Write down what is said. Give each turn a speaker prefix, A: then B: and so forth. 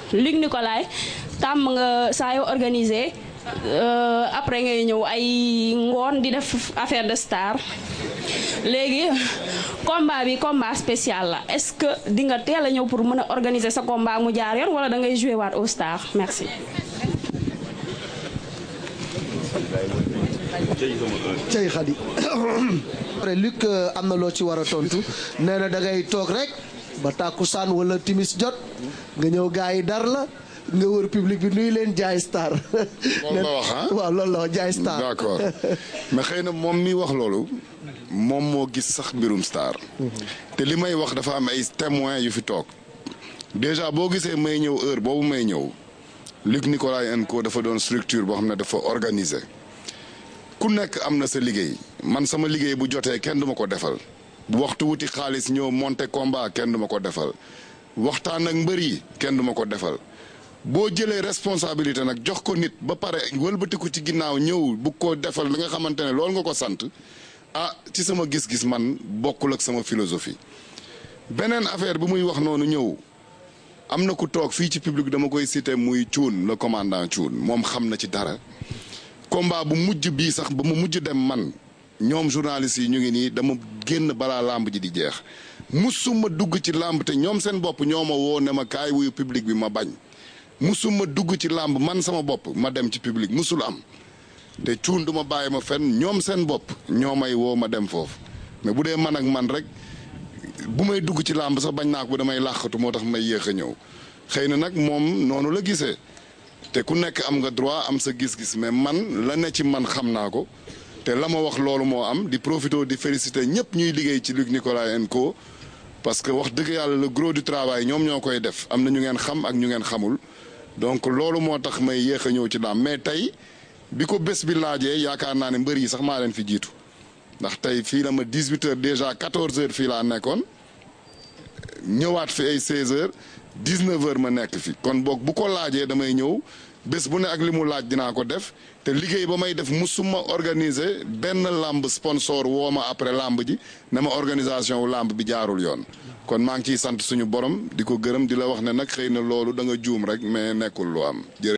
A: Luc Nicolaï tàmm nga saa yoo organisé après ngay ñëw ay ngoon di def affaire de star léegi combat bi combat spécial la est-ce que di nga teel a ñëw pour mën a organiser sa combat mu jaar yoon wala da ngay jouer waat au star merci.
B: cey xadi après Luc am na loo ci war a tontu nee na da ngay toog rek ba tàkkusaan wala timis jot nga ñëw gars yi dar la nga wër public bi nuy leen jaay star.
C: loolu la wax ah
B: waaw loolu la wax jaay star.
C: d'accord mais xëy na moom mi wax loolu moom moo gis sax mbirum star. te li may wax dafa am ay témoins yu fi toog déjà boo gisee may ñëw heure boobu may ñëw Luc Nicolaï and Co dafa doon structure boo xam ne dafa organiser ku nekk am na sa liggéey man sama liggéey bu jotee kenn duma ko defal bu waxtu wuti xaalis ñëw monter combat kenn duma ko defal waxtaan ak mbër yi kenn duma ko defal. boo jëlee responsabilité nag jox ko nit ba pare wëlbatiku ci ginnaaw ñëw bu ko defal li nga xamante ne loolu nga ko sant ah ci sama gis-gis man bokkul ak sama philosophie beneen affaire bi muy wax noonu ñëw am na ku toog fii ci public dama koy citer muy Thioune le commandant Thioune moom xam na ci dara combat bu mujj bii sax ba mu mujj dem man ñoom journalistes yi ñu ngi nii dama génn balaa làmb ji di jeex musuma dugg ci làmb te ñoom seen bopp ñoo ma woo ne ma kaay wuyu public bi ma bañ musuma dugg ci làmb man sama bopp ma dem ci public musul am te cuun du ma bàyyi ma fenn ñoom seen bopp ñoo may woo ma dem foofu mais bu dee man ak man rek bu may dugg ci làmb sax bañ naa ko damay làqatu moo tax may yéex a ñëw xëy na nag moom noonu la gisee te ku nekk am nga droit am sa gis-gis mais man la ne ci man xam naa ko te la ma wax loolu moo am di profiter di féliciter ñëpp ñuy liggéey ci Luc Nicolaï and Co parce que wax dëgg yàlla le gros du travail ñoom ñoo koy def am na ñu ngeen xam ak ñu ngeen xamul donc loolu moo tax may yéex a ñëw ci làmb mais tey bi ko bés bi laajee yaakaar naa ne mbër yi sax maa leen fi jiitu ndax tey fii la ma 18 heures déjà 14 heures fii laa nekkoon ñëwaat fi ay 16 heures 19 heures ma nekk fi kon boog bu ko laajee damay ñëw bés bu ne ak li mu laaj dinaa ko def te liggéey ba may def musuma organiser benn làmb sponsor woo ma après làmb ji ne ma organisation wu làmb bi jaarul yoon kon maa ngi ciy sant suñu borom di ko gërëm di la wax ne nag xëy na loolu da nga juum rek mais nekkul lu am